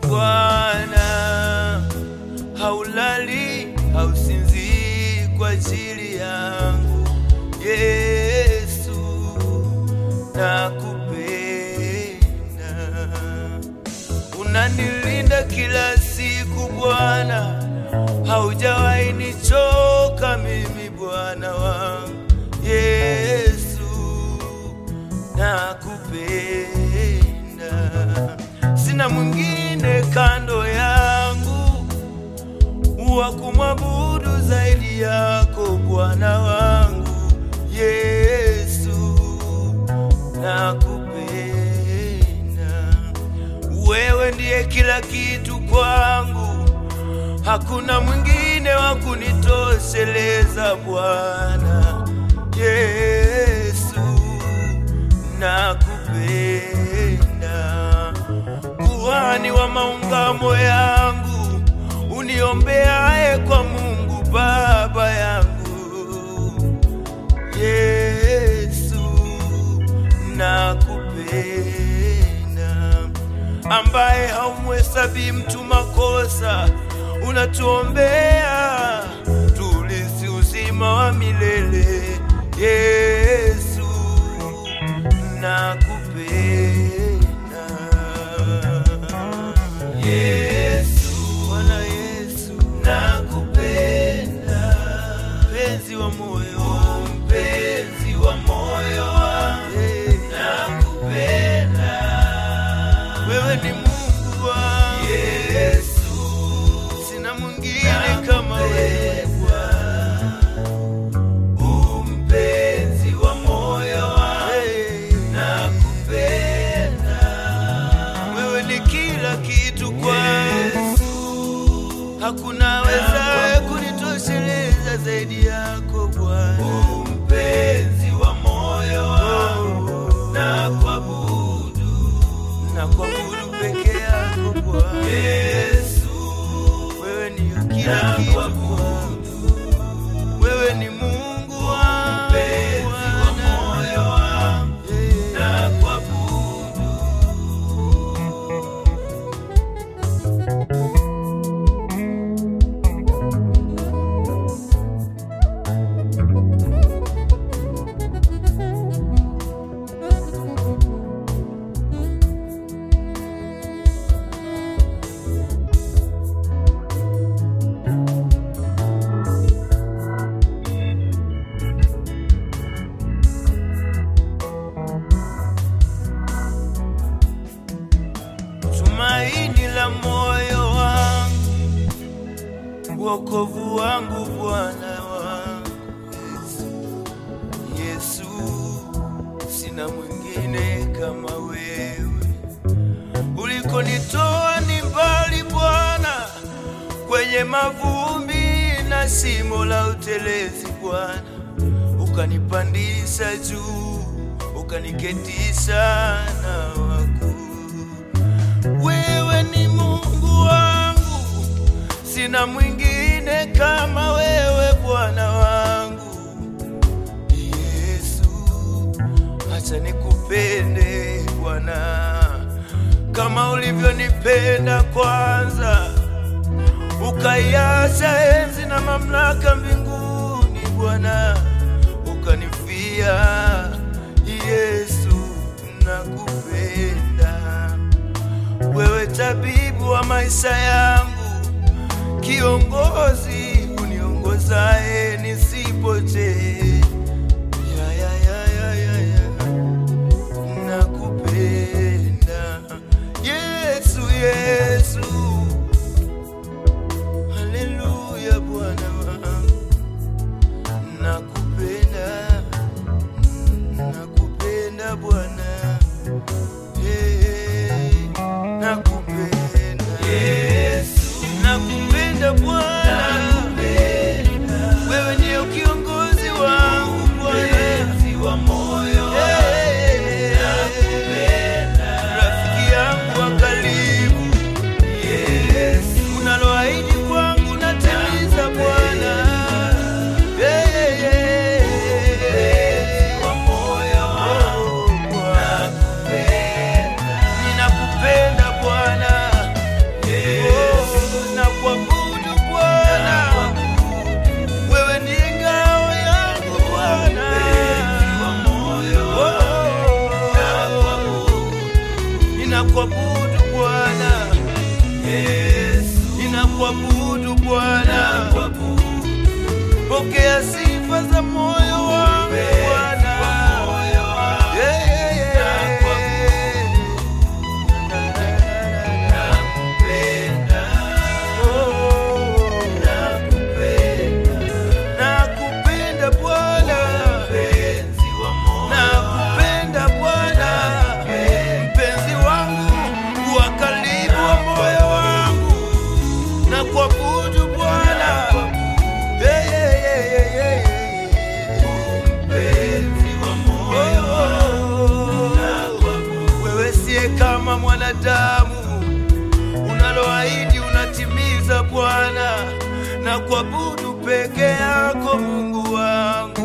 Bwana, haulali hausinzii kwa ajili yangu Yesu, nakupenda, unanilinda kila siku Bwana, haujawahi nichoka mimi Bwana wangu Yesu, nakupenda, sina mwingine kando yangu wa kumwabudu zaidi yako Bwana wangu Yesu, nakupenda. Wewe ndiye kila kitu kwangu, hakuna mwingine wa kunitosheleza Bwana Yesu, nakupenda. Kuhani wa maungamo yangu, uniombeaye kwa Mungu Baba yangu Yesu, nakupenda, ambaye haumhesabii mtu makosa, unatuombea tulisi uzima wa milele. Yesu, nakupenda. Yesu, Bwana Yesu, nakupenda, mpenzi wa moyo, mpenzi wa moyo wangu, nakupenda. Wewe ni Mungu wangu Yesu, sina mwingine kama wewe Bwana, mpenzi wa moyo wangu, nakupenda. Wewe ni kila kitu kwangu, hakuna wezaye kunitosheleza zaidi yako Bwana, mpenzi wa moyo wangu, na kuabudu na kuabudu peke yako Bwana Yesu, wewe ni kila kitu kwangu, wewe ni Mungu wangu, mpenzi wa moyo wangu, na kuabudu tumaini la moyo wangu, wokovu wangu, Bwana wangu Yesu. Yesu, sina mwingine kama wewe. Ulikonitoa ni mbali Bwana, kwenye mavumbi na shimo la utelezi Bwana, ukanipandisha juu, ukaniketisha na wakuu. Wewe ni Mungu wangu, sina mwingine kama wewe Bwana wangu Yesu. Acha nikupende Bwana kama ulivyonipenda kwanza, ukaiacha enzi na mamlaka mbinguni Bwana, ukanifia Yesu, nakupenda wewe tabibu wa maisha yangu, kiongozi uniongozaye nisipotee. Ya, ya, ya, ya, ya, ya. Nakupenda Yesu, Yesu, haleluya Bwana wangu, nakupenda, nakupenda Bwana. Hey, nakupenda Yesu, nakupenda Bwana, wewe ndiyo kiongozi wangu Bwana, wa moyo rafiki yangu wa karibu, pokea sifa za moyo wangu Bwana. Yeah, yeah, yeah. Oh, nakupenda Bwana, nakupenda Bwana, mpenzi wangu wa karibu wa moyo wangu, na kuabudu Bwana. Yeah, yeah, yeah, yeah, yeah, yeah. Oh, wewe siye kama mwanadamu unaloahidi unatimiza Bwana, na kuabudu peke yako Mungu wangu.